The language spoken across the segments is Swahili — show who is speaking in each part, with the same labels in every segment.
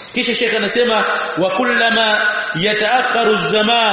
Speaker 1: kisha shekha anasema wa kullama yataakharu zaman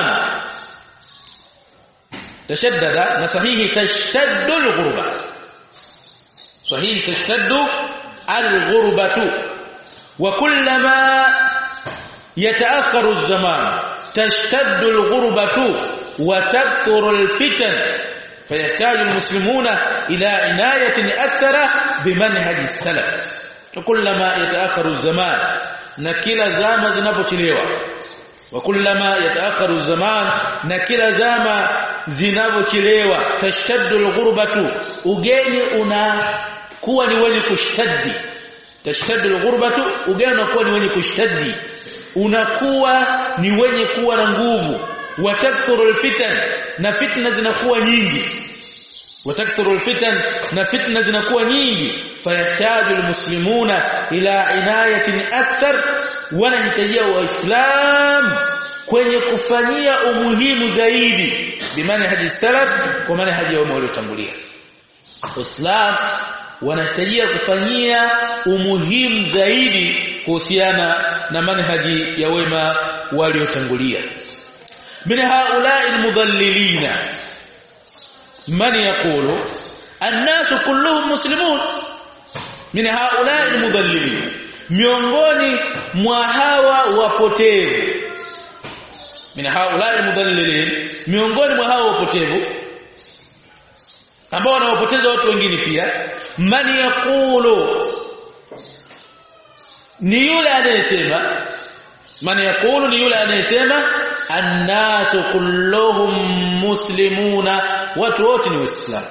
Speaker 1: tashaddada na sahihi tashtaddu alghurba sahihi tashtaddu alghurbatu wa kullama yataakharu zaman tashtaddu alghurbatu wa takthuru alfitan فيحتاج المسلمون إلى عناية أكثر بمنهج السلف وكلما يتأخر الزمان na kila zama zinapochelewa wa kullama yataakharu zaman na kila zama zinapochelewa tashtaddu alghurbatu ugeni unakuwa ni wenye kushtaddi tashtaddu alghurbatu ugeni unakuwa ni wenye kushtaddi unakuwa ni wenye kuwa na nguvu watakthuru alfitan na fitna zinakuwa nyingi watakthuru alfitan na fitna zinakuwa nyingi fayahtaju almuslimuna ila inayatin akthar wanahitajia waislam kwenye kufanyia umuhimu zaidi bimaana hadi salaf kwa maana hadi ya waliotangulia waislam wanahitajia kufanyia umuhimu zaidi kuhusiana na manhaji ya wema waliotangulia من هؤلاء المضللين من يقول الناس كلهم مسلمون من هؤلاء المضللين miongoni mwa hawa wapotevu min haula almudallilin miongoni mwa hawa wapotevu ambao wanawapoteza watu wengine pia man yaqulu ni yule anayesema man yaqulu ni yule anayesema annasu kulluhum muslimuna watu wote ni waislamu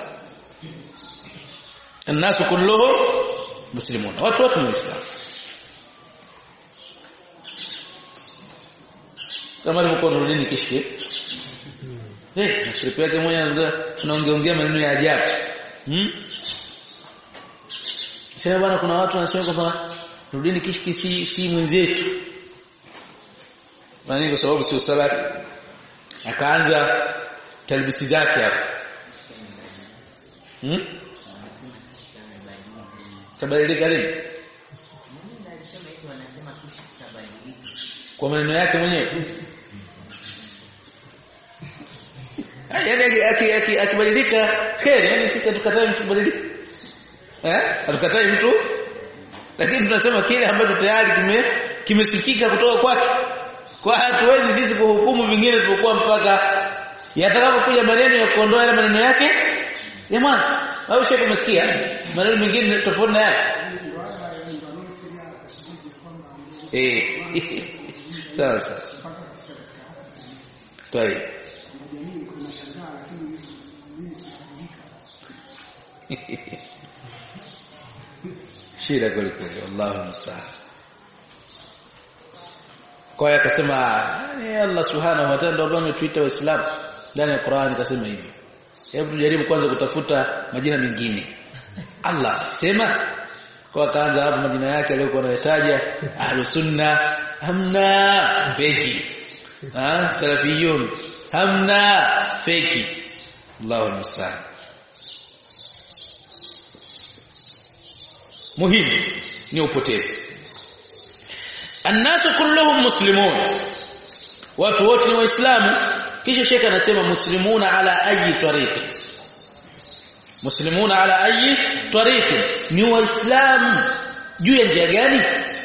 Speaker 1: annasu kulluhum muslimuna watu wote ni waislamu kama alivyokuwa Nuruddin Kishki eh trip yake mmoja tunaongeongea maneno ya ajabu hmm sasa bwana kuna watu wanasema kwamba Nuruddin Kishki si si mwenzetu Bani kwa sababu sio salafi akaanza talbisi zake hapo hmm tabadilika lini kwa maneno yake mwenyewe yaani akibadilika kheri yani sisi hatukatai mtu kubadilika eh hatukatai mtu lakini tunasema kile ambacho tayari kime kimesikika kutoka kwake kwa hatuwezi sisi kuhukumu vingine tulipokuwa mpaka yatakapokuja maneno ya kuondoa yale maneno yake ya mwanzo au shehe umesikia maneno mengine tofauti na yale eh sasa طيب shida kweli kweli wallahu musta'an kwa hiyo akasema ni Allah subhanahu wa ta'ala ndio ametuita waislamu ndani ya Qur'an akasema hivi hebu tujaribu kwanza kutafuta majina mengine Allah sema kwa kaanza hapo majina yake aliyokuwa anayataja ahlus sunna hamna feki ah salafiyun hamna feki Allahu musta'an muhimu ni upotevu annasu kulluhum muslimun watu wote ni waislamu kisha shekha anasema muslimuna ala ayi tariqi muslimuna ala ayi tariqi ni waislamu juu ya njia gani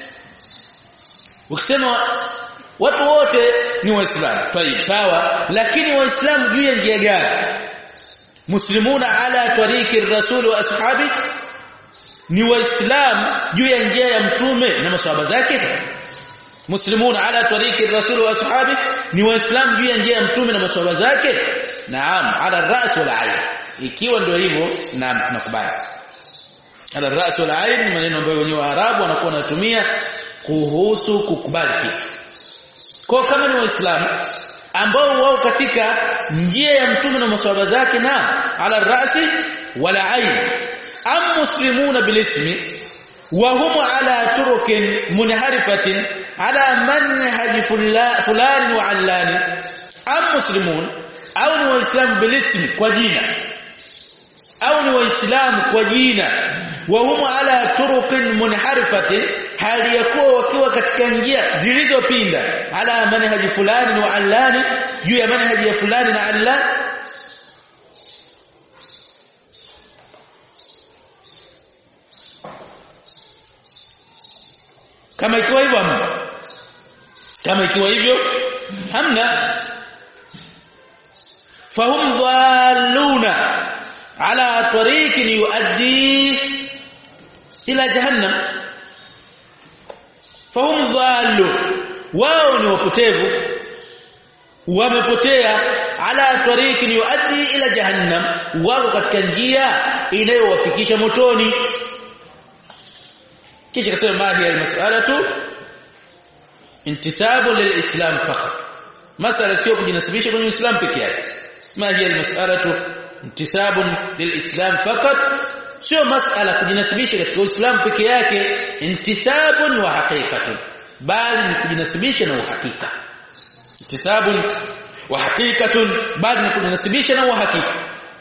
Speaker 1: ukisema watu wote ni waislamu tayib sawa lakini waislamu juu ya njia gani muslimuna ala tariqi rasul wa ashabi ni waislamu juu ya njia ya mtume na maswahaba zake muslimuna ala tariqi rasul wa ashabi ni waislamu juu ya njia ya mtume na maswahaba zake naam ala ras wal ayn ikiwa ndio hivyo naam tunakubali ala ras wal ayn ni maneno ambayo wenyewe Waarabu wanakuwa wanatumia kuhusu kukubali kitu kwa kama ni waislamu ambao wao katika njia ya mtume na maswahaba zake na ala rasi wala ayn am muslimuna bilismi wa hum ala turukin munharifatin ala manhaj fulani wa allani am muslimun au ni waislamu bilismi kwa jina au ni waislamu kwa jina wa hum ala turuqin munharifatin hali yakuwa wakiwa katika njia zilizopinda ala manhaji fulani wa allani juu ya manhaji ya fulani na allani kama ikiwa hivyo hamna kama ikiwa hivyo hamna fahum dhalluna ala tariqin yuaddi ila jahannam fahum dhallu wao ni wapotevu wamepotea ala tariqin yuaddi ila jahannam wao katika njia inayowafikisha motoni kisha kasema mahi almas'alatu intisabu lilislam faqat masala sio kujinasibisha kwenye uislamu peke yake mahi almas'alatu intisabu lilislam faqat sio masala kujinasibisha katika uislamu peke yake intisabun wa haqiqatun bali ni kujinasibisha na uhakika intisabun wa haqiqatun bali ni kujinasibisha na uhakika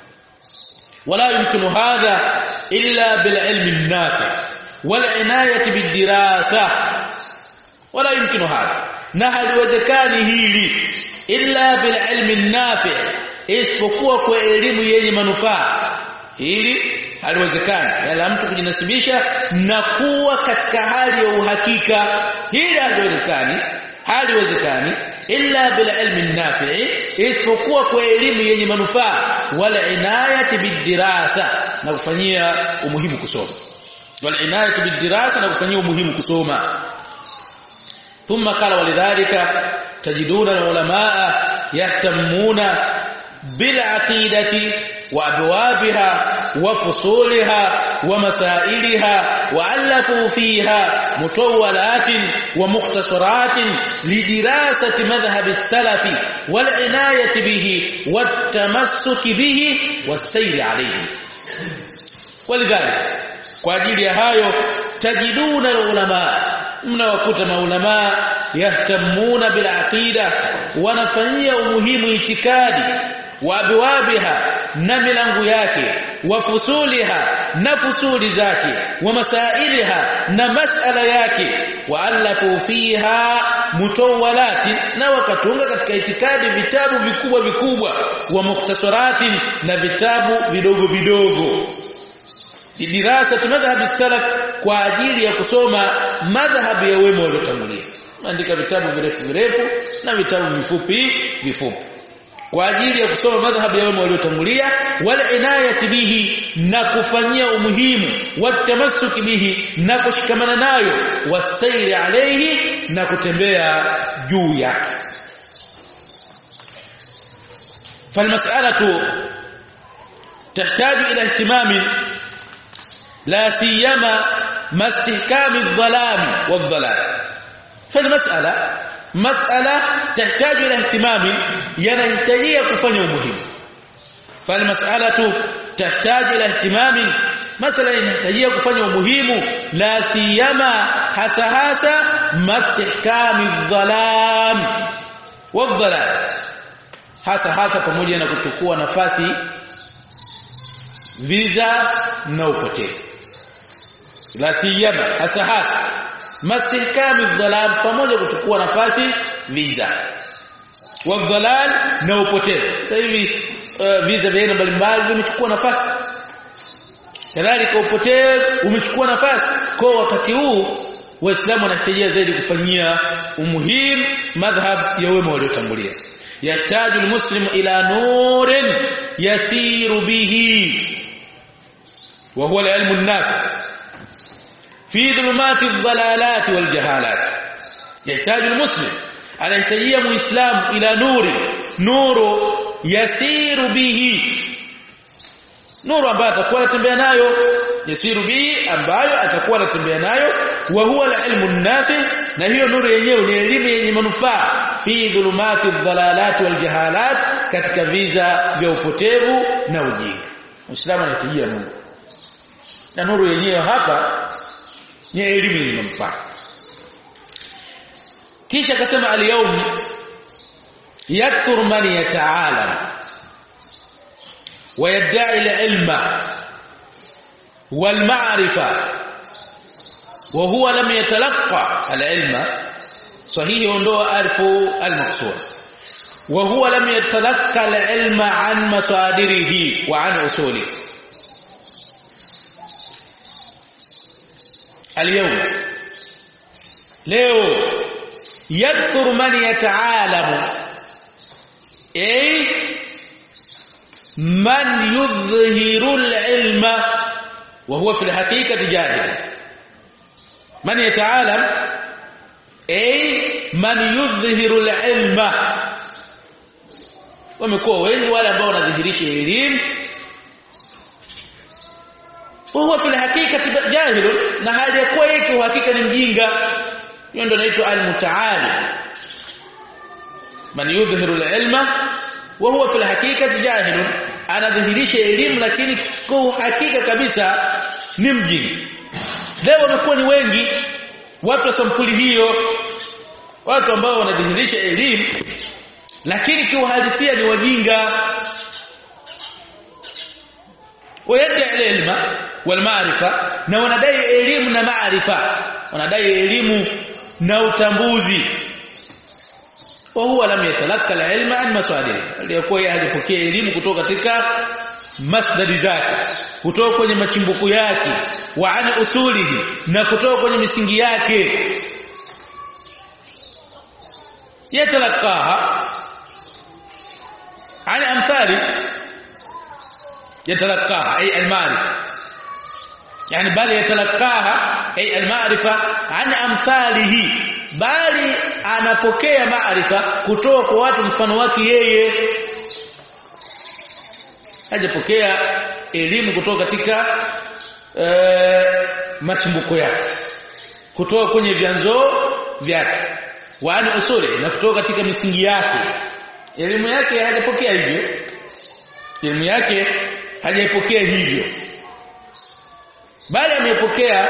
Speaker 1: wala yumkinu hadha illa bil ilmi an-nafi' والعنايه بالدراسه ولا يمكن هذا na haliwezekani hili illa bil ilmi nafi isipokuwa kwa elimu yenye manufaa hili haliwezekani yala mtu kujinasibisha na kuwa katika hali ya uhakika hili haliwezekani haliwezekani illa bil ilmi nafi isipokuwa kwa elimu yenye manufaa wala inayati bidirasa na kufanyia umuhimu kusoma والعنايه بالدراسه نكفanyia umuhimu kusoma ثم قال ولذلك تجدون العلماء يهتمون بالعقيده وابوابها وفصولها ومسائلها والفوا فيها مطولات ومختصرات لدراسه مذهب السلف والعنايه به والتمسك به والسير عليه ولذلك kwa ajili ya hayo tajiduna ulama mnawakuta maulama yahtamuna bil aqida wanafanyia umuhimu itikadi wa abwabiha na milango yake wa fusuliha na fusuli zake wa masailiha na masala yake wa alafu fiha mutawalati na wakatunga katika itikadi vitabu vikubwa vikubwa wa mukhtasarati na vitabu vidogo vidogo dirasa madhhabi salaf kwa ajili ya kusoma madhhabu ya wema waliotangulia andika vitabu virefu virefu na vitabu vifupi vifupi kwa ajili ya kusoma madhhabu ya wema waliotangulia wala inayati bihi na kufanyia umuhimu watamassuki bihi na kushikamana nayo wasairi alayhi na kutembea juu yake falmas'alatu تحتاج الى اهتمام لا سيما ما استحكام الظلام والضلال فالمسألة مسألة تحتاج إلى اهتمام ينهتجي كفني مهم فالمسألة تحتاج إلى اهتمام مسألة ينهتجي كفني مهم لا سيما حسا حسا ما استحكام الظلام والضلال hasa hasa pamoja na kuchukua nafasi viza na upotevu la siyama hasa hasa masihkami dhalam pamoja kuchukua nafasi viza wa dhalal na upotevu sasa hivi uh, viza vya aina mbalimbali vimechukua nafasi kadhalika upotevu umechukua nafasi kwa wakati huu waislamu wanahitajia zaidi kufanyia umuhimu madhhab ya wema waliotangulia يحتاج المسلم إلى نور يسير به وهو العلم النافع في ظلمات الضلالات والجهالات يحتاج المسلم على يحتاجيه مسلم إلى نور نور يسير به nuru ambayo atakuwa anatembea nayo yasiru bi ambayo atakuwa anatembea nayo wa huwa ilmu nafi na hiyo nuru yenyewe ni elimu yenye manufaa fi dhulumati dhalalat wal jahalat katika viza vya upotevu na ujinga Muislamu anahitajia nuru na nuru yenyewe hapa ni elimu yenye manufaa kisha akasema al-yawm yakthur man yata'alam ويدعي العلم wal ma'rifa wa huwa lam yatalaqqa al-ilma sahihi ondoa alfu al-maqsur wa huwa lam yatalaqqa al-ilma an masadirihi wa an usulihi اليوم leo yakthur man yataalamu ay man yudhhiru al-ilma wa huwa fi al-haqiqati jahil man yataalam ay man yudhhiru al-ilma wamekuwa wengi wale ambao wanadhihirisha elimu huwa fil hakikati jahil na hali ya kuwa yake uhakika ni mjinga hiyo ndio inaitwa al-mutaali man yudhhiru al-ilma wa huwa fil hakikati jahil anadhihirisha elimu lakini kwa hakika kabisa ni mjinga leo wamekuwa ni wengi watu wa sampuli hiyo watu ambao wanadhihirisha elimu lakini kiuhalisia ni wajinga wayadai ilma wal maarifa na wanadai elimu na maarifa wanadai elimu na utambuzi wa huwa lam yatalaka al-ilma an masadiri aliyokuwa hajapokea elimu kutoka katika masdari zake kutoka kwenye machimbuko yake wa an usulihi na kutoka kwenye misingi yake yatalakaha an amthali yatalakaha ay al-ma'rifa yani bali yatalakaha ay al-ma'rifa an amthalihi bali anapokea maarifa kutoka kwa watu mfano wake yeye hajapokea elimu kutoka katika e, machimbuko yake kutoka kwenye vyanzo vyake waani usuli na kutoka katika misingi yake elimu yake hajapokea hivyo elimu yake hajaipokea hivyo bali amepokea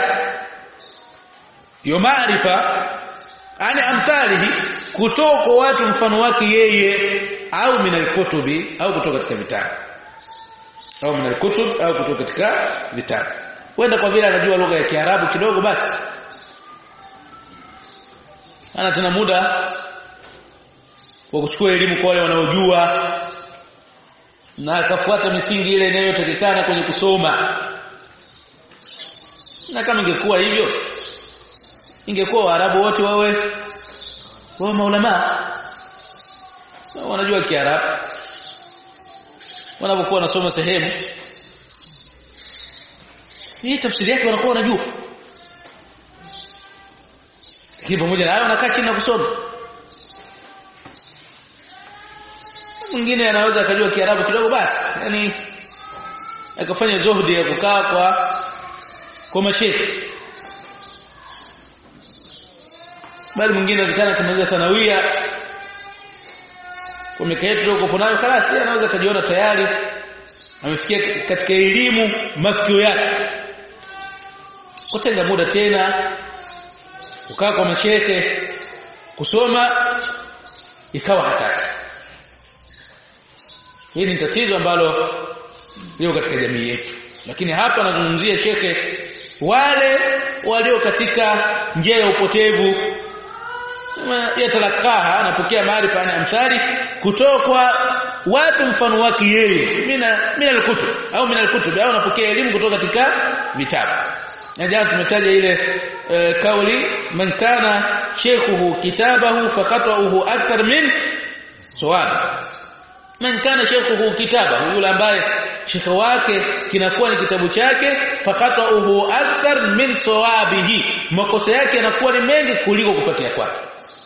Speaker 1: yo maarifa ani amthalihi kutoka kwa watu mfano wake yeye au minal kutubi au kutoka katika vitabu au minal kutub au kutoka katika vitabu wenda kwa vile anajua lugha ya Kiarabu kidogo basi ana tena muda wa kuchukua elimu kwa wale wanaojua na akafuata misingi ile inayotakikana kwenye kusoma na kama ingekuwa hivyo ingekuwa waarabu wote wawe wao maulama wanajua kiarabu wanapokuwa wanasoma sehemu hii tafsiri yake wanakuwa wanajua lakini pamoja na hayo wanakaa chini na kusoma mwingine anaweza akajua kiarabu kidogo basi yani akafanya zuhudi ya kukaa kwa kwa mashekhi bali mwingine anaweza kumaliza sanawia kwa miaka yetu huko nayo kalasi anaweza kujiona tayari amefikia katika elimu mafikio yake kutenga muda tena kukaa kwa mashekhe kusoma ikawa hatari hili ni tatizo ambalo liko katika jamii yetu lakini hapa anazungumzia shekhe wale walio katika njia ya upotevu yatalakaha anapokea maarifa na amthali kutoka kwa watu mfano wake yeye mina mina alkutub au mina alkutub au anapokea elimu kutoka katika vitabu na jana tumetaja ile e, kauli man kana shaykhuhu kitabahu fakhata'uhu akthar min sawab man kana shaykhuhu kitabahu yule ambaye shekhe wake kinakuwa ni kitabu chake fakhata'uhu akthar min sawabihi makosa yake yanakuwa ni mengi kuliko kupatia kwake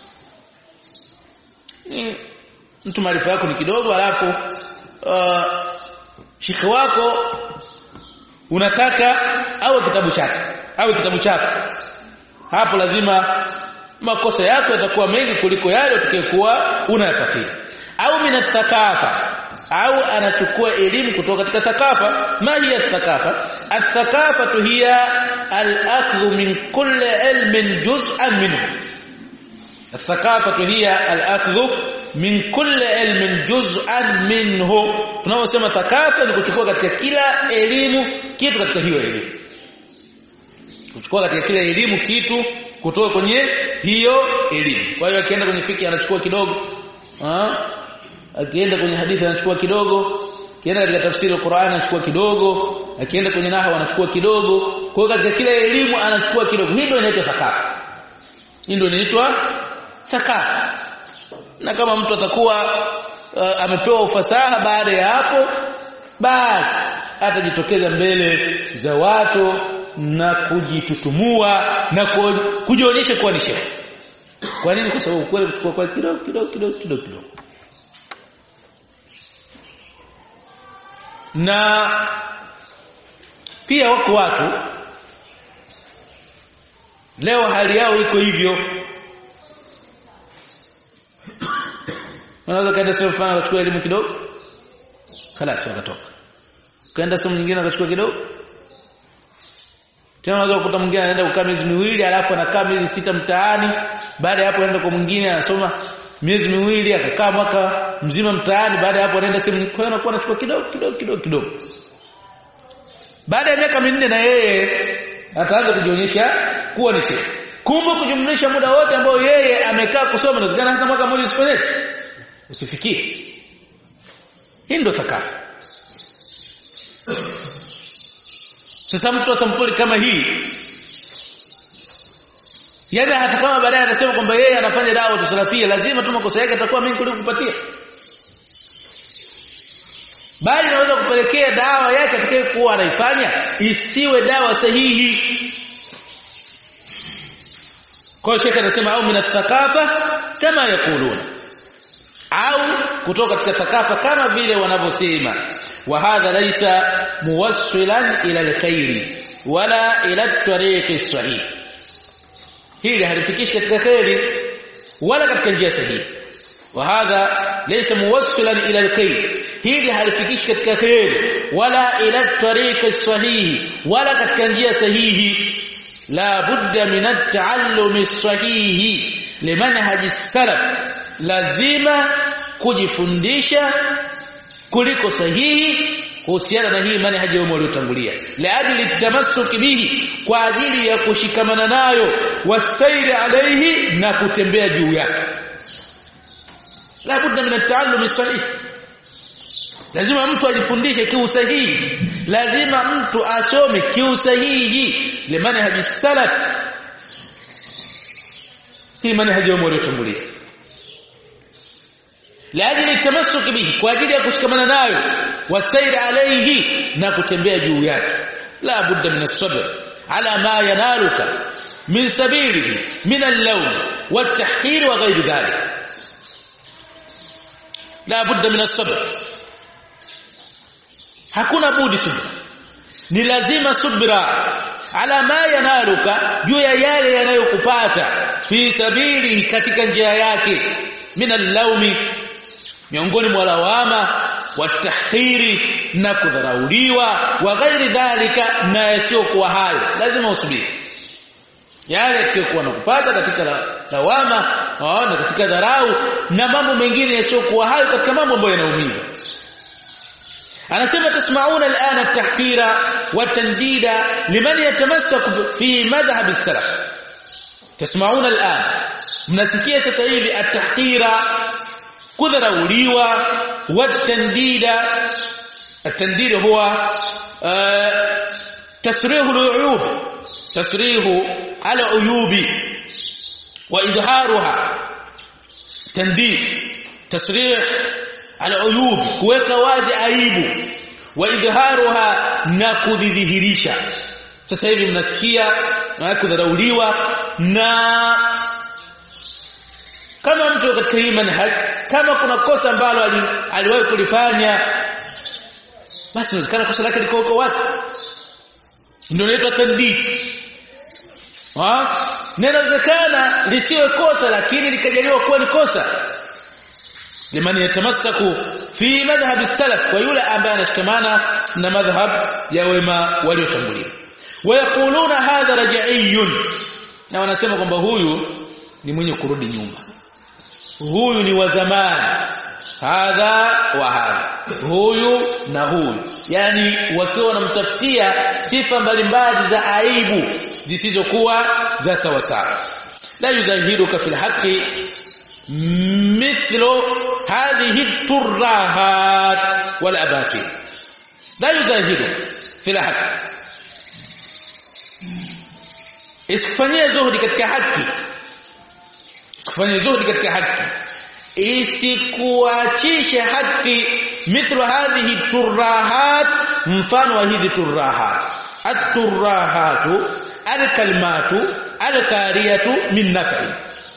Speaker 1: mtu maarifa yako ni kidogo alafu uh, shekhe wako unataka au kitabu chake au kitabu chako hapo lazima makosa yako yatakuwa mengi kuliko yale utakayokuwa unayapatia au minathakafa au anachukua elimu kutoka katika thakafa ma hiya thakafa athakafa hiya al-akhdhu min kulli ilmin juz'an minhu الثقافه هي الاخذ من كل علم جزءا منه tunaposema thakafa ni kuchukua katika kila elimu kitu katika hiyo elimu kuchukua katika kile elimu kitu kutoka kwenye hiyo elimu kwa hiyo akienda kwenye fiki anachukua kidogo ah akienda kwenye hadithi anachukua kidogo akienda katika tafsiri ya Qur'an anachukua kidogo akienda kwenye nahwa anachukua kidogo kwa hiyo katika kila elimu anachukua kidogo hii ndio inaitwa thakafa hii ndio inaitwa thakafa na kama mtu atakuwa uh, amepewa ufasaha baada ya hapo basi atajitokeza mbele za watu na kujitutumua na kujionyesha kuwa ni shehe kwa nini kwa sababu kweli kuchukua kwa kidogo kidogo kidogo kidogo kidogo na pia wako watu leo hali yao iko hivyo wanaweza kaenda sehemu fulani wakachukua elimu kidogo خلاص wakatoka kaenda sehemu nyingine akachukua kidogo tena unaweza kukuta mwingine anaenda kukaa miezi miwili alafu anakaa miezi sita mtaani baada ya hapo anaenda kwa mwingine anasoma miezi miwili akakaa mwaka mzima mtaani baada ya hapo anaenda sehemu kwa hiyo anakuwa anachukua kidogo kidogo kidogo kidogo baada ya miaka minne na yeye ataanza kujionyesha kuwa ni shehe kumbe kujumlisha muda wote ambao yeye amekaa kusoma inawezekana hata mwaka mmoja usifanye usifikie hii ndio thakafa sasa mtu wa sampuli kama hii yani hata kama baadaye anasema kwamba yeye anafanya dawa tusalafia lazima tu makosa yake atakuwa mimi kuliko kupatia bali naweza kupelekea dawa yake atakayokuwa anaifanya isiwe dawa sahihi kwa hiyo shekhe anasema au min thakafa kama yakuluna au kutoka katika thakafa kama vile wanavyosema wa hadha laysa muwassilan ila alkhairi wala ila tariqi sahih hili halifikishi katika khairi wala katika njia sahihi wa hadha laysa muwassilan ila alkhair hili halifikishi katika khairi wala ila tariqi sahih wala katika njia sahihi la budda min at-ta'allumi as-sahih limanhaj as-salaf lazima kujifundisha kuliko sahihi kuhusiana na hii manhaji yao waliotangulia laajili tamassuki bihi kwa ajili ya kushikamana nayo wasairi alaihi na kutembea juu yake la budda min at-ta'allum sahih lazima mtu ajifundishe kiusahihi lazima mtu asome kiusahihi limanhaji salaf hii manhaji yao waliotangulia laajili التمسك bihi kwa ajili ya kushikamana nayo wasairi alayhi na kutembea juu yake la budda min as-sabr ala ma yanaluka min sabilihi min al-lawn wat-tahqir wa ghayr dhalik la budda min as-sabr hakuna budi subra ni lazima subra ala ma yanaluka juu ya yale yanayokupata fi sabili katika njia yake min al-lawmi miongoni mwa lawama watahkiri na kudharauliwa wa ghairi dhalika na yasiyokuwa hayo lazima usubiri yale yasiyokuwa nakupata katika lawama na katika dharau na mambo mengine yasiyokuwa hayo katika mambo ambayo yanaumiza anasema tasmauna alana at-tahkira wa tandida liman yatamassaku fi madhhab as-salaf tasmauna alana mnasikia sasa hivi at-tahkira kudharauliwa watandida التنديد هو تسريح العيوب تسريح العيوب واظهارها تنديد تسريح العيوب kuweka wazi aibu waidharuha na kudhihirisha sasa hivi mnasikia na kudharauliwa na kama mtu katika hii manhaj kama kuna kosa ambalo aliwahi kulifanya basi inawezekana kosa lake liko huko wazi ndio inaitwa tandid ah inawezekana lisiwe kosa lakini likajaliwa kuwa ni kosa liman yatamassaku fi madhhab salaf kwa yule ambaye anashikamana na madhhab ya wema waliotangulia wayakuluna hadha raj'iyun na wanasema kwamba huyu ni mwenye kurudi nyuma huyu ni wa zamani hadha wa hadha huyu na huyu yani wakiwa wanamtafutia sifa mbalimbali za aibu zisizokuwa za sawa sawa la yuzahiruka fil haqqi mithlu hadhihi turrahat wal abatil la yuzahiruka fil haqqi isikufanyie zuhudi katika haki isikufanyie zuhudi katika haki isikuachishe haki mithlu hadhihi turrahat mfano wa hizi turrahat at-turrahatu al-kalimatu al-kariyatu min naf'i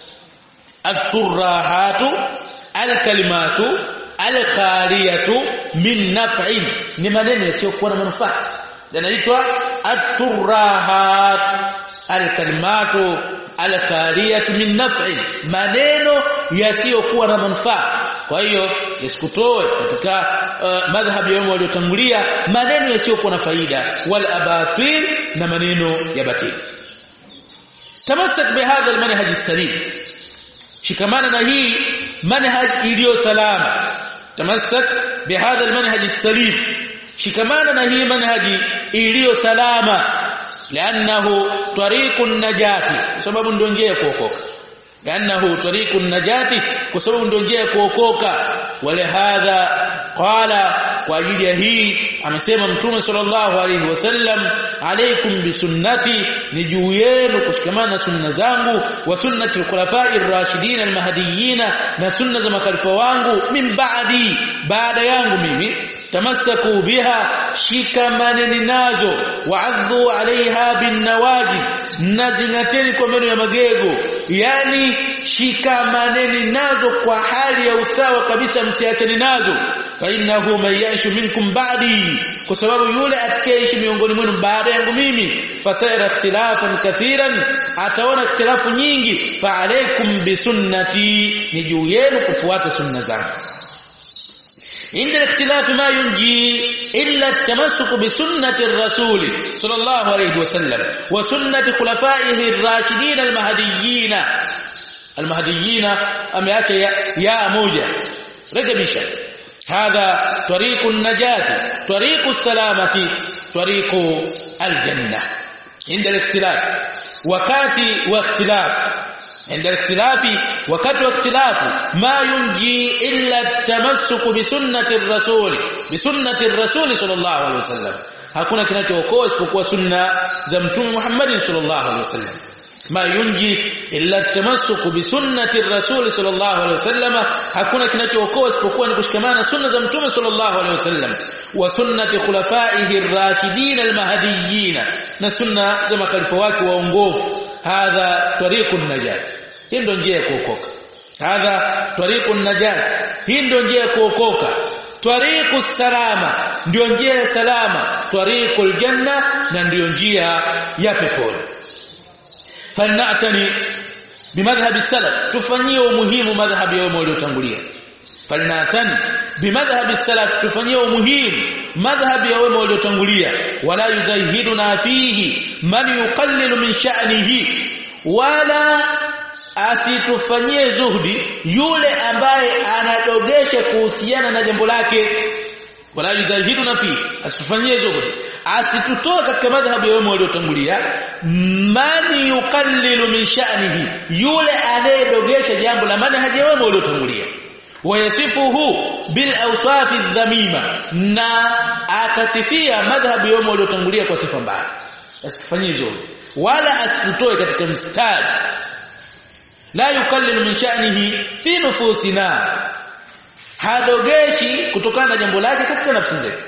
Speaker 1: at-turrahatu al-kalimatu al-kariyatu min naf'in ni maneno yasiyokuwa na manufaa yanaitwa at-turrahat al-kalimatu al-kariyatu min naf'in maneno yasiyokuwa na manufaa kwa hiyo yasikutoe katika uh, madhhabi yao waliotangulia maneno yasiyokuwa na faida wal abatil na maneno ya batili tamassak bihadha almanhaj salim shikamana na hii manhaj iliyo salama tamassak bihadha almanhaj salim shikamana na hii manhaji iliyo salama lianahu tariqun najati sababu ndio njia ya kuokoka lianahu tariqun najati kwa sababu ndio njia ya kuokoka wale hadha qala kwa ajili ya hii amesema mtume sallallahu alaihi wasallam alaikum bisunnati ni juu yenu kushikamana na sunna zangu wa sunnati al-khulafa'ir rashidin al-mahdiyyin na sunna za makhalifa wangu min ba'di baada yangu mimi tamassaku biha shikamaneni nazo wa'adhu 'alayha bin nawajid nazingateni kwa meno ya magego yani shikamaneni nazo kwa hali ya usawa kabisa msiachane nazo fa innahu man ya'ishu minkum ba'di kwa sababu yule atakayeishi miongoni mwenu baada yangu mimi fasaira ikhtilafan kathiran ataona ikhtilafu nyingi fa alaykum bisunnati ni juu yenu kufuata sunna zangu عند الاختلاف ما ينجي إلا التمسك بسنة الرسول صلى الله عليه وسلم وسنة خلفائه الراشدين المهديين المهديين أمياك يا, يا موجة رجبشا هذا طريق النجاة طريق السلامة طريق الجنة عند الاختلاف وكاتي واختلاف عند الاختلاف وقت واختلاف ما ينجي إلا التمسك بسنة الرسول بسنة الرسول صلى الله عليه وسلم hakuna kinachookoa isipokuwa sunna za mtume Muhammad sallallahu alaihi wasallam ma yunji illa tamassuk bi sunnati rasul sallallahu alaihi wasallam hakuna kinachookoa isipokuwa ni kushikamana sunna za mtume sallallahu alaihi wasallam wa sunnati khulafaihi ar-rashidin al-mahdiyyin na sunna za makhalifa wake waongofu hadha tariqun najat hii ndio njia ya kuokoka hadha tariqun najat hii ndio njia ya kuokoka tariqus salama ndio njia ya salama tariqul janna na ndio njia ya peponi falnatani bimadhhabi salaf tufanyie umuhimu madhhabi yao waliotangulia falnatani bimadhhabi salaf tufanyie umuhimu madhhabi ya wema waliotangulia wala yuzahiduna fihi man yuqallilu min sha'nihi wala asitufanyie zuhdi yule ambaye anadogesha kuhusiana na jambo lake wala yuzahiduna fi asitufanyie zuhdi asitutoe katika madhhabu ya wema waliotangulia man yuqallilu min sha'nihi yule anayedogesha jambo la manhaji ya wema waliotangulia wayasifuhu bil awsaf dhamima na akasifia madhhabu yao waliotangulia kwa sifa mbaya asifanyie hizo wala asitutoe katika mstari la yukallilu min sha'nihi fi nufusina hadogeshi kutokana na jambo lake katika nafsi zetu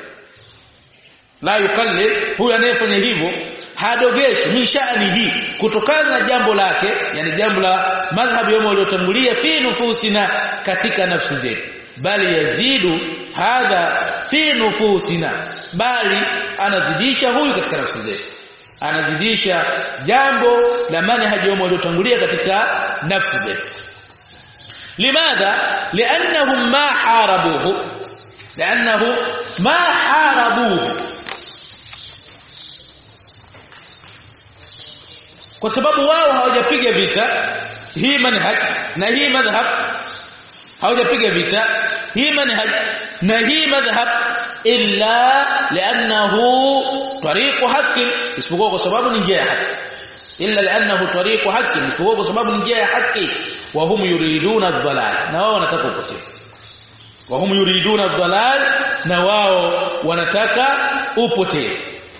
Speaker 1: la yukallil huyu anayefanya hivyo hadogeshi min sha'nihi kutokana na jambo lake yani jambo la madhhabu yao waliotangulia fi nufusina katika nafsi zetu bali yazidu hadha fi nufusina bali anazidisha huyu katika nafsi zetu anazidisha jambo la manhaji yao waliotangulia katika nafsi zetu limadha li'annahum ma harabuhu li'annahu ma harabuhu kwa sababu wao hawajapiga vita hii manhaj na hii madhhab hawajapiga vita hii manhaj na hii madhhab illa li'annahu tariqu haqqin isipokuwa kwa sababu ni njia ya haki illa li'annahu tariqu haqqin kwa sababu njia ya haki wa hum yuriduna ad-dhalal na wao wanataka upotevu wa hum yuriduna ad-dhalal na wao wanataka upotevu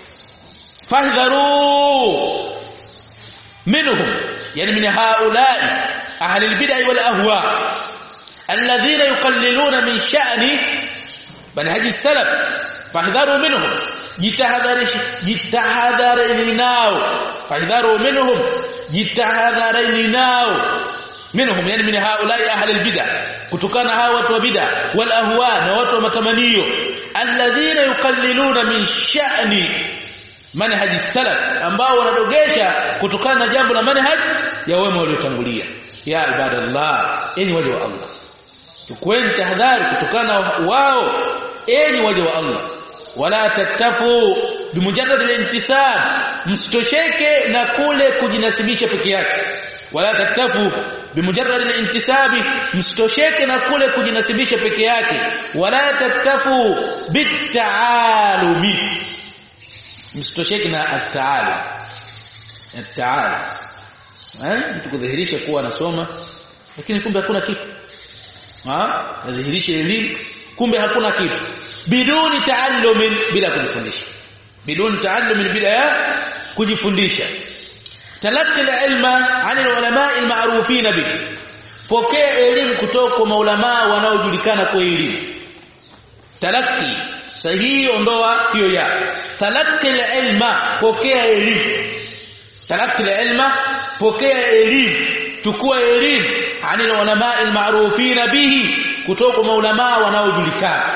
Speaker 1: fahdharu minhum yani min haula'i ahli al-bid'ah wal ahwa alladhina yuqalliluna min sha'ni manhaj as-salaf fahdharu minhum jitahadharishi jitahadharini nao fahdharu minhum jitahadharini nao minhum yani min haulai ahli albid'ah kutokana hawa watu wa bid'ah wal ahwa na watu wa matamanio alladhina yuqalliluna min sha'ni manhaj salaf ambao wanadogesha kutokana na jambo la manhaj ya wema waliotangulia ya ibadallah enyi waja wa Allah tukweni tahadhari kutokana wao enyi waja wa Allah wala tattafu bimujarrad al-intisab msitosheke na kule kujinasibisha peke yake wala tattafu bimujarrad al-intisabi msitosheke na kule kujinasibisha peke yake wala tattafu bitaalumi msitosheke na at-taalum at-taalum eh mtu kudhihirisha kuwa anasoma lakini kumbe hakuna kitu ah adhihirisha elimu kumbe hakuna kitu biduni taallumin bila kujifundisha biduni taallumin bila kujifundisha talaqi ilma ani ulama almarufin bi pokea elimu kutoka kwa maulama wanaojulikana kwa elimu talaqi sahihi ondoa hiyo ya talaqi ilma pokea elimu talaqi ilma pokea elimu chukua elimu ani ulama almarufin bihi kutoka kwa maulama wanaojulikana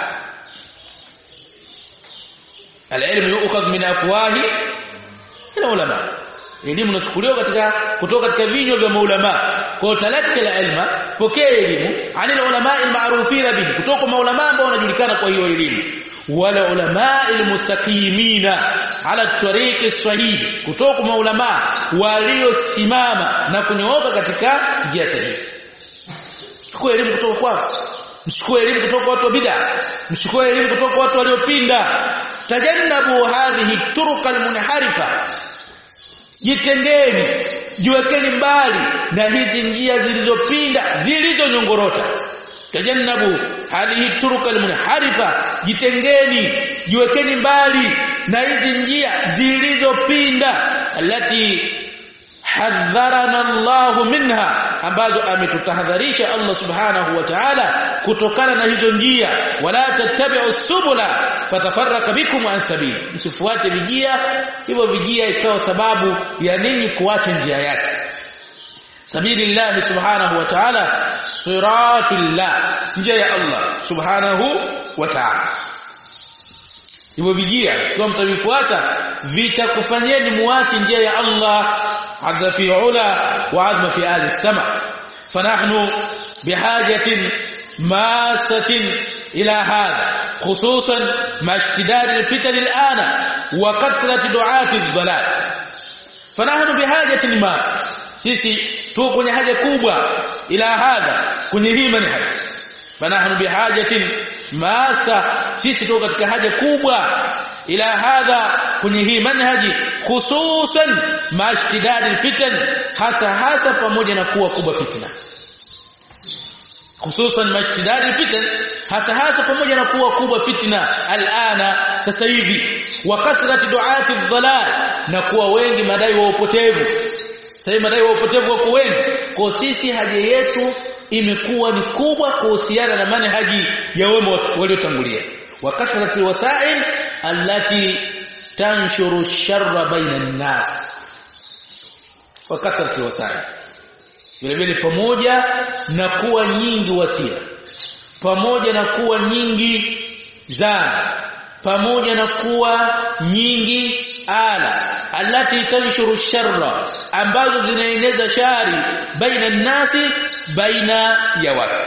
Speaker 1: العلم يؤخذ من افواه العلماء elimu inachukuliwa katika kutoka katika vinywa vya maulama kwa talaka la ilma pokea elimu anil ulama almarufina bihi kutoka maulama ambao wanajulikana kwa hiyo elimu wala ulama almustaqimina ala tariqi sahih kutoka maulama waliosimama na kunyooka katika njia sahihi chukua elimu kutoka kwao mchukue elimu kutoka watu wa bid'a mchukue elimu kutoka watu waliopinda tajannabu hadhihi turuq almunharifa jitengeni jiwekeni mbali na hizi njia zilizopinda zilizonyongorota tajannabu hadhihi turuq almunharifa jitengeni jiwekeni mbali na hizi njia zilizopinda alati hadharana Allah minha ambazo ametutahadharisha Allah subhanahu wa ta'ala kutokana na hizo njia wala tattabi'u subula fatafarraka bikum an sabili msifuate vijia hivyo vijia ikawa sababu ya ninyi kuacha njia yake sabilillah subhanahu wa ta'ala siratullah njia ya Allah subhanahu wa ta'ala hivyo vijia kwa mtavifuata vitakufanyeni muache njia ya Allah عز في علا وعظم في آل السماء فنحن بحاجة ماسة إلى هذا خصوصا مع اشتداد الفتن الآن وكثرة دعاة الضلال فنحن بحاجة ماسة sisi tuko kwenye haja kubwa ila hadha kwenye hii manhaj fanahnu bihajatin masa sisi tuko katika haja kubwa ila hadha kwenye hii manhaji hususan mashtidad alfitan hasa hasa pamoja na kuwa kubwa fitna hususan mashtidad alfitan hasa hasa pamoja na kuwa kubwa fitna alana sasa hivi wa kasrat duati dhalal na kuwa wengi madai wa upotevu sasa madai wa upotevu wako wengi kwa sisi haja yetu imekuwa ni kubwa kuhusiana na manhaji ya wema waliotangulia وكثرة الوسائل التي تنشر الشر بين الناس وكثرة الوسائل vile vile pamoja na kuwa nyingi wasila pamoja na kuwa nyingi zana pamoja na kuwa nyingi ala alati tanshuru sharra ambazo zinaeneza shari baina nasi baina ya watu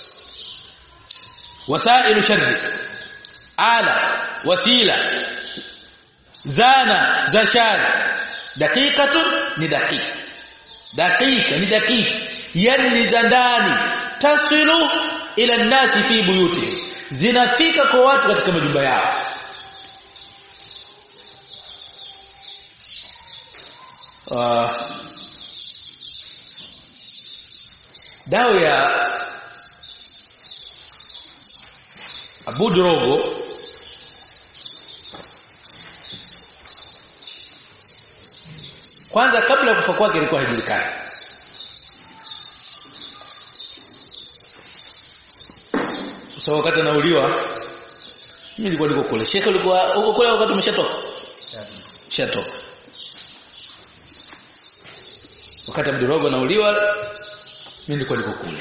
Speaker 1: wasailu sharri ala wasila zana za shari dakikatu ni dakika dakika ni dakika yani ni za ndani tasilu ila nasi fi buyuti zinafika kwa watu katika majumba yao uh, dawa ya Abu Drogo kwanza kabla ya kufa kwake ilikuwa haijulikani so wakati anauliwa mimi nilikuwa niko kule shekhe ulikuwa huko kule wakati umeshatoka shatoka wakati Abdurogo anauliwa mimi nilikuwa niko kule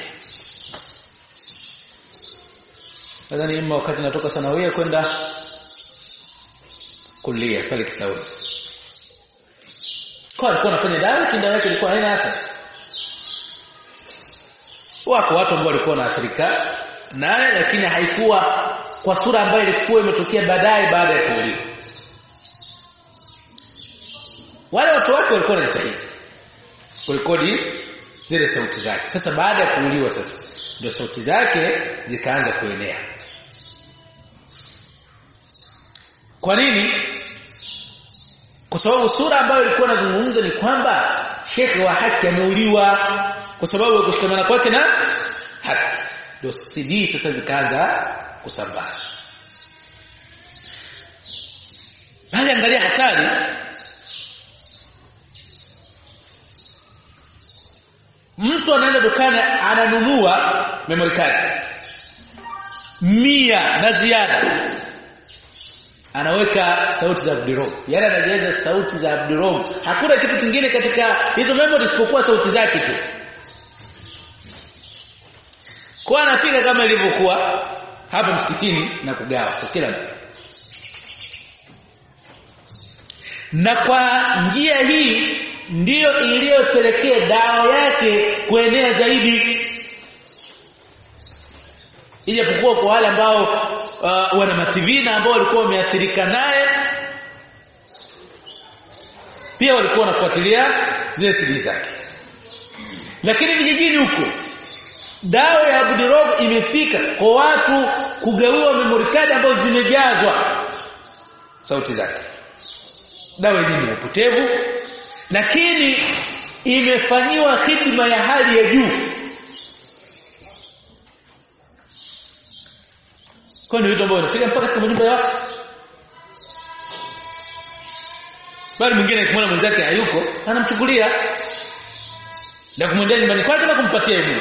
Speaker 1: nadhani ima wakati natoka sanawia kwenda kulia pale Kisauni kwa alikuwa anafanya dawa kinda yake ilikuwa haina hata wako watu ambao walikuwa wanaathirika naye lakini haikuwa kwa sura ambayo ilikuwa imetokea baadaye baada ya kuuliwa wale watu wake walikuwa wanajitahidi kurekodi zile sauti zake sasa baada ya kuuliwa sasa ndio sauti zake zikaanza kuenea kwa nini kwa sababu sura ambayo ilikuwa inazungumza ni kwamba shekhe wa haki ameuliwa kwa sababu ya kushikamana kwake na haki ndio CD sasa zikaanza kusambaa bali angalia hatari mtu anaenda dukani ananunua memory card mia na ziada anaweka sauti za Abdurrahman yani anajaza sauti za Abdurrahman hakuna kitu kingine katika hizo memory isipokuwa sauti zake tu kwa anapiga kama ilivyokuwa hapa msikitini na kugawa kwa kila mtu na kwa njia hii ndiyo iliyopelekea dawa yake kuenea zaidi ijapokuwa kwa wale ambao uh, wana mativi na ambao walikuwa wameathirika naye pia walikuwa wanafuatilia zile siri zake lakini vijijini huko dawa ya Abdirog imefika kwa watu kugawiwa memory card ambazo zimejazwa sauti zake dawa hii ni upotevu lakini imefanyiwa hidima ya hali ya juu kwa nini vitu ambavyo vinafika mpaka katika majumba ya watu bali mwingine akimwona mwenzake hayuko anamchukulia na kumwendea nyumbani kwake na kumpatia elimu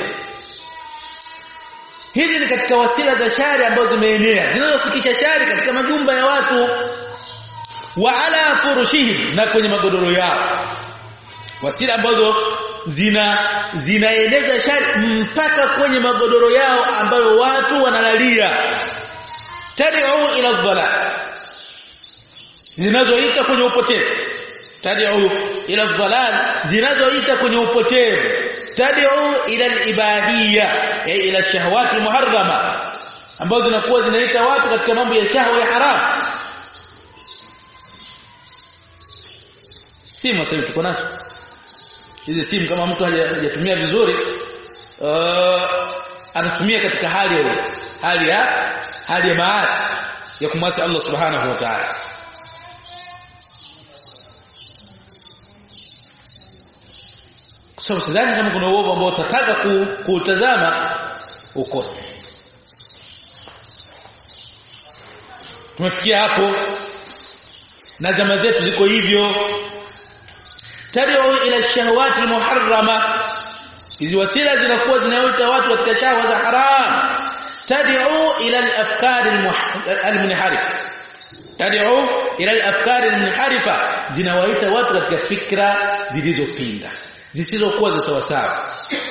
Speaker 1: hizi ni katika wasila za shari ambazo zimeenea zinazofikisha shari katika majumba ya watu wa ala furushihim na kwenye magodoro yao wasila ambazo zina zinaeneza shari mpaka kwenye magodoro yao ambayo watu wanalalia tad'u ila dhalal zinazoita kwenye upotevu tad'u ila dhalal zinazoita kwenye upotevu tad'u ila al-ibadiyya ay ila shahawat al-muharrama ambazo zinakuwa zinaita watu katika mambo ya shahwa ya haram simu sasa tuko nazo hizi simu kama mtu hajatumia vizuri uh, anatumia katika hali ya hali ya hali ya maasi ya kumwasi Allah subhanahu wa ta'ala kwa sababu sidhani kama kuna uovu ambao utataka kuutazama ukose tumefikia hapo na zama zetu ziko hivyo tad'u ila shahawati almuharrama hizi wasila zinakuwa zinaita watu katika shahwa za haram tad'u ila al-afkar al-munharifa tad'u ila al-afkar al-munharifa zinawaita watu katika fikra zilizopinda zisizokuwa za sawa sawa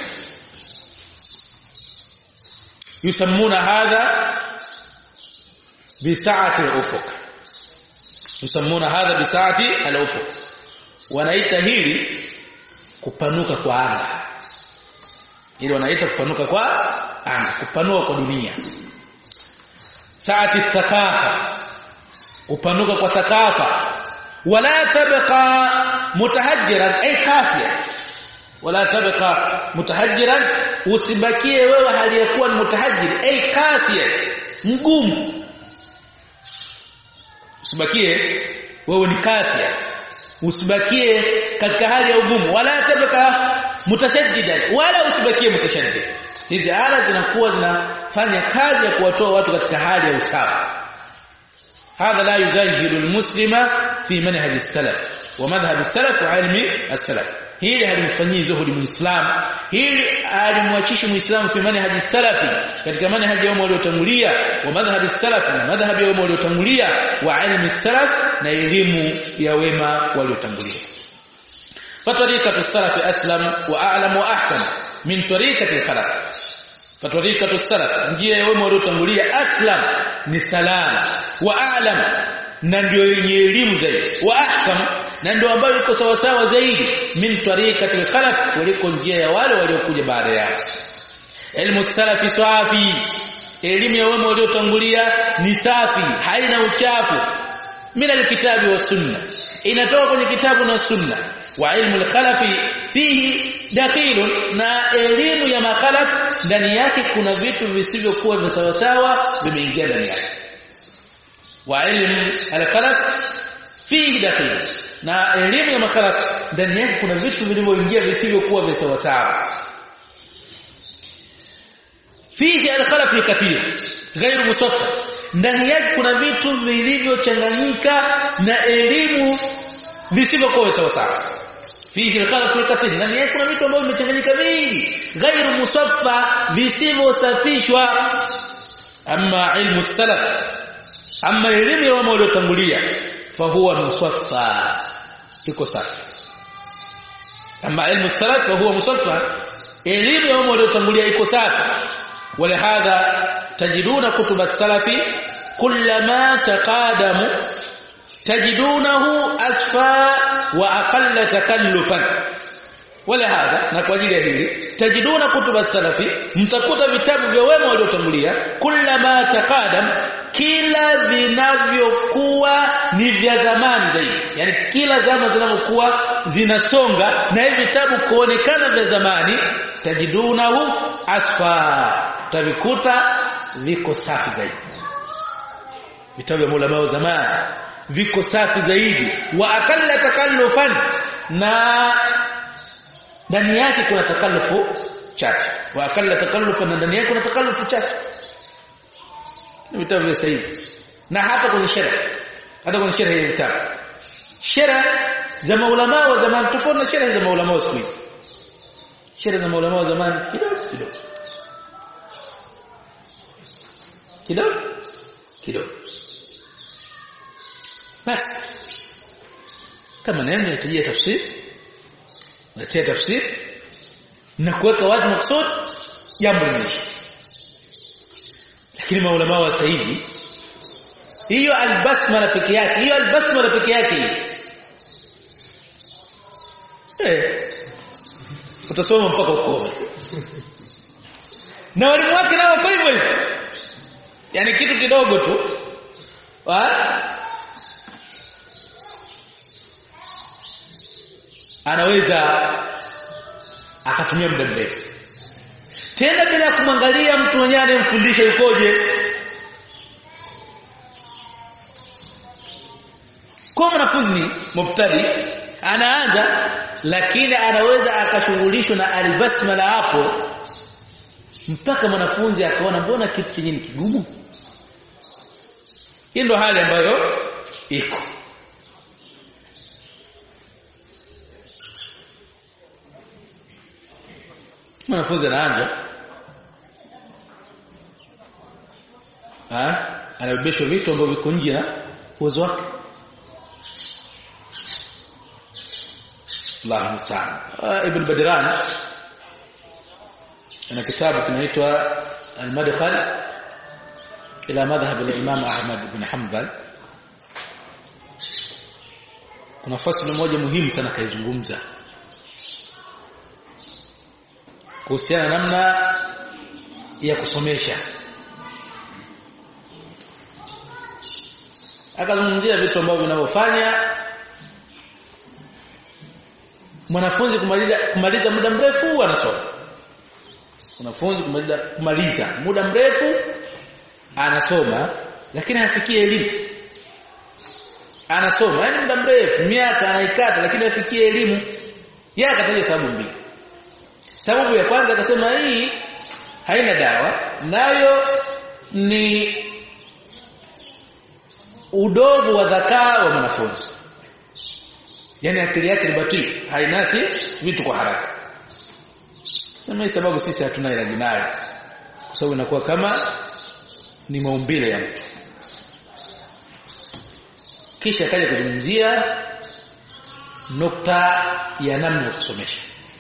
Speaker 1: yusammuna hadha bisa'ati al-ufuq yusammuna hadha bisa'ati al-ufuq wanaita hili kupanuka kwa anga ili wanaita kupanuka kwa anga kupanua kwa dunia saati thakafa kupanuka kwa thakafa wala tabqa mutahajjiran ay kafiya wala tabqa mutahajjiran usibakie wewe hali ya kuwa ni mutahajjir ay kafiya mgumu usibakie wewe ni kafiya usibakie katika hali ya ugumu wala tabaka mutashaddidan wala usibakie mutashaddid hizi ala zinakuwa zinafanya kazi ya kuwatoa watu katika hali ya usawa هذا لا يزهد المسلم في منهج السلف ومذهب السلف وعلم السلف hili halimfanyii zuhudi muislamu hili halimwachishi muislamu fi manhaji salafi katika manhaji wao waliotangulia wa madhhabi salafi na madhhabi wao waliotangulia wa ilmi salaf na elimu ya wema waliotangulia fatarikatu salafi aslam wa a'lam wa ahkam min tariqati al-khalaf fatarikatu salaf njia ya wema waliotangulia aslam ni salama wa a'lam na ndio yenye elimu zaidi wa ahkam na ndio ambayo iko sawa sawa zaidi min tariqatil khalaf kuliko njia ya wale waliokuja baada yao ilmu salafi safi elimu ya wema waliotangulia ni safi haina uchafu min alkitabi wa sunna inatoka kwenye kitabu na sunna wa ilmu alkhalafi fihi dakhilun na elimu ya makhalaf ndani yake kuna vitu visivyokuwa vya sawa sawa vimeingia ndani yake wa ilmu alkhalaf fihi dakhilun na elimu ya makhalaf ndani yake kuna vitu vilivyoingia visivyokuwa vya sawa sawa fihi alkhalaf kathir غير musaffa ndani yake kuna vitu vilivyochanganyika na elimu visivyokuwa sawa sawa fihi alkhalaf kathir ndani yake kuna vitu ambavyo vimechanganyika vingi غير musaffa visivyosafishwa amma ilmu salaf amma elimu ya wao waliotangulia fahuwa musaffa iko safi ama ilmu salaf fahuwa musaffa elimu ya wao waliotangulia iko safi ولهذا تجدون كتب السلف كلما تقادموا تجدونه أسفى وأقل تكلفا ولهذا na kwa ajili ya hili tajiduna kutuba salafi mtakuta vitabu vya wema waliotangulia kullama taqadam kila vinavyokuwa ni vya zamani zaidi yani kila zama zinavyokuwa zinasonga na hivi vitabu kuonekana vya zamani tajidunahu asfa tavikuta viko safi zaidi vitabu vya mulama wa zamani viko safi zaidi wa akalla takallufan na ndani yake kuna takallufu chache wa akalla takallufan na ndani yake kuna takallufu chache vitabu vya sahihi na hata kwenye sheria hata kwenye sheria ya vitabu sheria za maulama wa zamani tofauti na sheria za maulama wa siku hizi sheria za maulama wa zamani kidogo kidogo kidogo kidogo basi kama neno inahitajia tafsiri natia tafsiri na kuweka wazi maksud jambo limeisha lakini maulama wa sasa hivi hiyo albasmala peke yake hiyo albasmala peke yake eh utasoma mpaka ukome na walimu wake nao kwa hivyo hivyo yani kitu kidogo tu wa anaweza akatumia muda mrefu tena bila kumwangalia mtu mwenyewe anayemfundisha yukoje kwa mwanafunzi mubtadi anaanza lakini anaweza akashughulishwa na albasmala hapo mpaka mwanafunzi akaona mbona kitu chenye ni kigumu hii ndo hali ambayo iko mwanafunzi anaanza ah anabebeshwa vitu ambavyo viko nje na uwezo wake Allahu musta'an ibn Badran ana kitabu kinaitwa al-madkhal ila madhhab al-imam Ahmad ibn Hanbal kuna fasili moja muhimu sana kaizungumza kuhusiana namna ya kusomesha akazungumzia vitu ambavyo vinavyofanya mwanafunzi kumaliza kumaliza muda mrefu anasoma mwanafunzi kumaliza kumaliza muda mrefu anasoma lakini hafikie elimu anasoma yani muda mrefu miaka anaikata lakini afikie elimu yeye akataja sababu mbili sababu ya kwanza akasema hii haina dawa nayo ni udogo wa dhakaa wa mwanafunzi yani akili yake ni batili hainasi vitu kwa haraka sema hii sababu sisi hatuna ilaji nayo kwa sababu inakuwa kama ni maumbile ya mtu kisha akaja kuzungumzia nukta ya namna ya kusomesha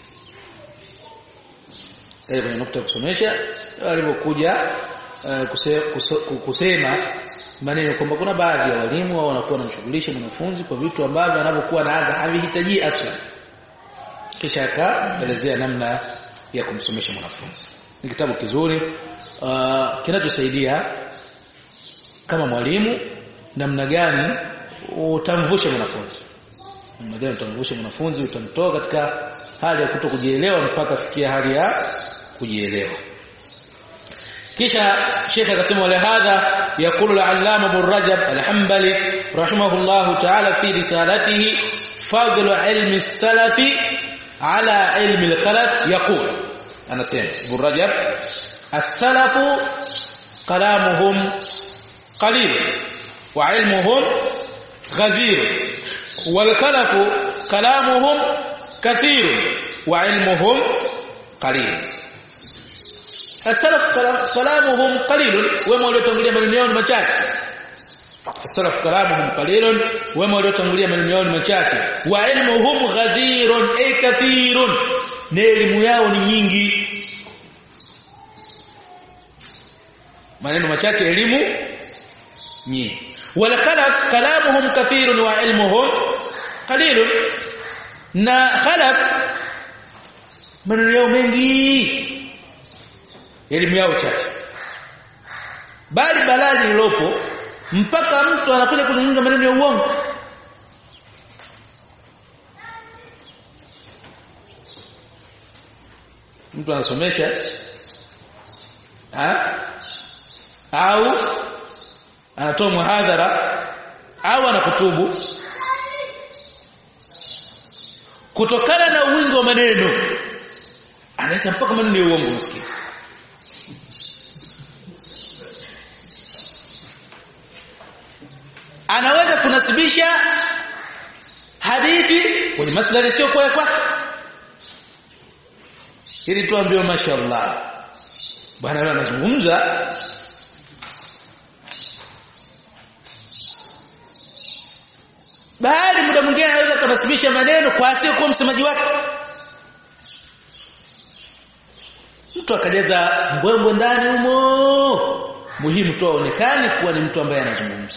Speaker 1: kaja kwenye nukta ya kusomesha alipokuja uh, kuse, kuse, kusema maneno kwamba kuna baadhi ya walimu wao wanakuwa wanamshughulisha mwanafunzi kwa vitu ambavyo anapokuwa anaanza havihitaji aswa kisha akaelezea namna ya kumsomesha mwanafunzi ni kitabu kizuri uh, kinachosaidia kama mwalimu namna gani utamvusha mwanafunzi namna gani utamvusha mwanafunzi utamtoa katika hali ya kuto kujielewa mpaka fikia hali ya kujielewa kisha Sheikh akasema wala hadha yaqulu al-allama Ibn Rajab al-Hanbali rahimahullah ta'ala fi risalatihi fadl ilmi salafi ala ilmi al-qalaf yaqul anasema Ibn Rajab as-salafu kalamuhum qalil wa ilmuhum ghazir wal-qalaf kalamuhum kathir wa ilmuhum qalil السلف كلامهم قليل وما waliotangulia maneno yao ni machache السلف كلامهم قليل وما waliotangulia maneno yao ni machache wa ilmuhum ghadhirun ay kathirun na elimu yao ni nyingi maneno machache elimu nyingi wala khalaf kalamuhum kathirun wa ilmuhum qalilun na khalaf maneno yao mengi elimu yao chache bali balali lilopo mpaka mtu anakuja kuzungumza maneno ya uongo mtu anasomesha ha? au anatoa muhadhara au anakutubu kutokana na wingi wa maneno anaita mpaka maneno ya uongo msikini anaweza kunasibisha hadithi kwenye maslahi sio kwa kwake ili tuambiwe mashaallah bwana leo anazungumza baadhi muda mwingine anaweza kunasibisha maneno kwa asio kuwa msemaji wake mtu akajaza mbwembwe ndani humo muhimu tu aonekane kuwa ni mtu ambaye anazungumza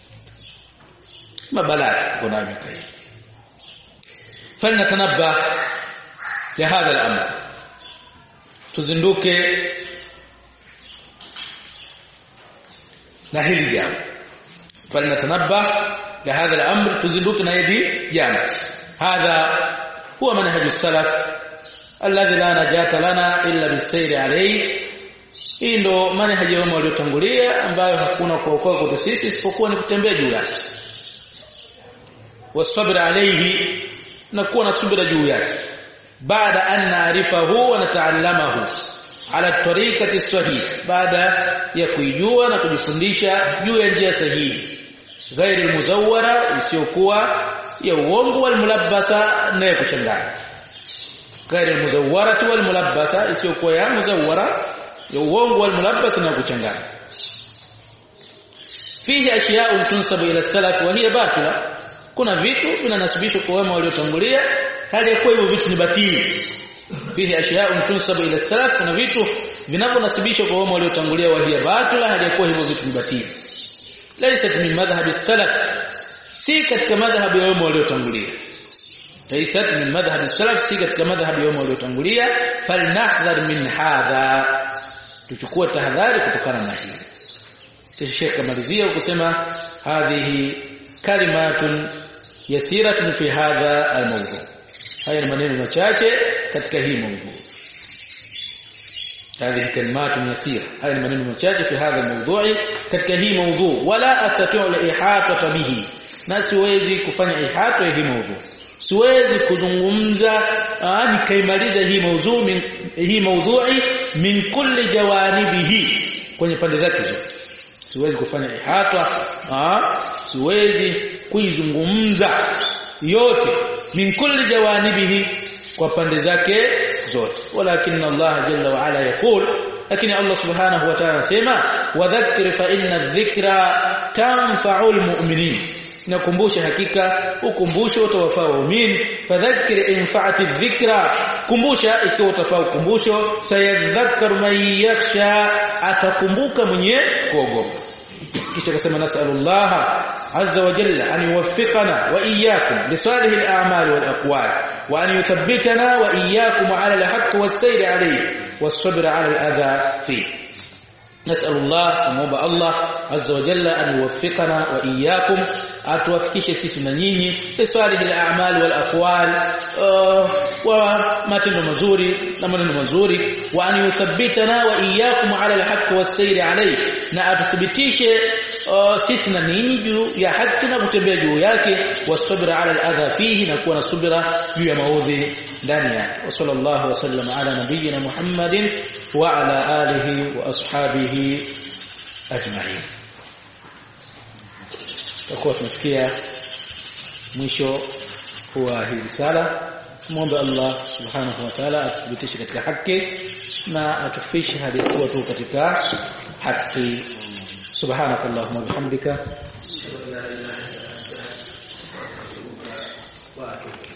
Speaker 1: mabalaa tuko nayo miaka hii falnatanabba lihadha al-amr tuzinduke na hili jambo falnatanabba lihadha al-amr tuzinduke na hili jambo hadha huwa manhaj as-salaf alladhi la najata lana illa bisayri alayhi hii ndo manhaji wao waliotangulia ambayo hakuna kuokoa kwetu sisi isipokuwa ni kutembea juu yake wasabr alayhi na kuwa na subira juu yake baada an naarifahu wa nataallamahu ala tariqati sahih baada ya kuijua na kujifundisha juu ya njia sahihi ghairi muzawwara isiyokuwa ya uongo wal mulabbasa na ya kuchanganya ghairi muzawwarati wal mulabbasa isiyokuwa ya muzawwara ya uongo wal mulabbasa na ya kuchanganya fihi ashiya'un tunsabu ila salaf wa hiya batila kuna vitu vinanasibishwa kwa wema waliotangulia hali ya kuwa hivyo vitu ni batili fihi ashya'un tunsabu ila salaf kuna vitu vinavyonasibishwa kwa wema waliotangulia wa hiya batila hali ya kuwa hivyo vitu ni batili laysat min madhhab salaf si katika madhhabu ya wema waliotangulia laysat min madhhab salaf si katika madhhabu ya wema waliotangulia falnahdhar min hadha tuchukue tahadhari kutokana na hili kisha Sheikh kamalizia kusema hadhihi kalimatun yasiratun fi hadha almawdu haya ni maneno machache katika hii mawdu هذه كلمات يسيرة هذه maneno machache في هذا الموضوع katika hii mawdu wala astati'u al-ihata bihi na siwezi kufanya ihata ya hii maudhu siwezi kuzungumza nikaimaliza hii maudhu min, hii maudhui min kulli jawanibihi kwenye pande zake zote siwezi kufanya ihata siwezi kuizungumza yote min kulli jawanibihi kwa pande zake zote walakin Allah jalla wa ala yaqul lakini Allah subhanahu wa ta'ala anasema wadhakkir fa inna dhikra tanfa'ul mu'minin nakumbusha hakika ukumbusho utawafaa waumini fadhakkir infa'ati dhikra kumbusha ikiwa utafaa ukumbusho sayadhakkaru man yakhsha atakumbuka mwenye kuogopa kisha akasema nasallallahu azza wa jalla an yuwaffiqana wa iyyakum li salih al-a'mal wal aqwal wa an yuthabbitana wa iyyakum ala al-haqq was-sayr alayhi was-sabr ala al-adha fihi نسال الله موبا الله عز وجل ان يوفقنا واياكم atuwafikishe sisi na nyinyi lisalihi al-a'mal wal aqwal wa matendo mazuri na maneno mazuri wa an yuthabbitana wa iyyakum ala al-haqq was-sayr alayhi na atuthibitishe sisi na ninyi juu ya haki na kutembea juu yake wasabira ala al-adha fihi na kuwa na subira juu ya maudhi ndani yake wa sallallahu wa sallam ala nabiyyina muhammadin wa ala alihi wa ashabihi ajma'in tutakuwa tumefikia mwisho wa hii risala muombe Allah subhanahu wa ta'ala atuthibitishe katika haki na atufishe hadi kuwa tu katika haki subhanaka allahumma bihamdika wa atubu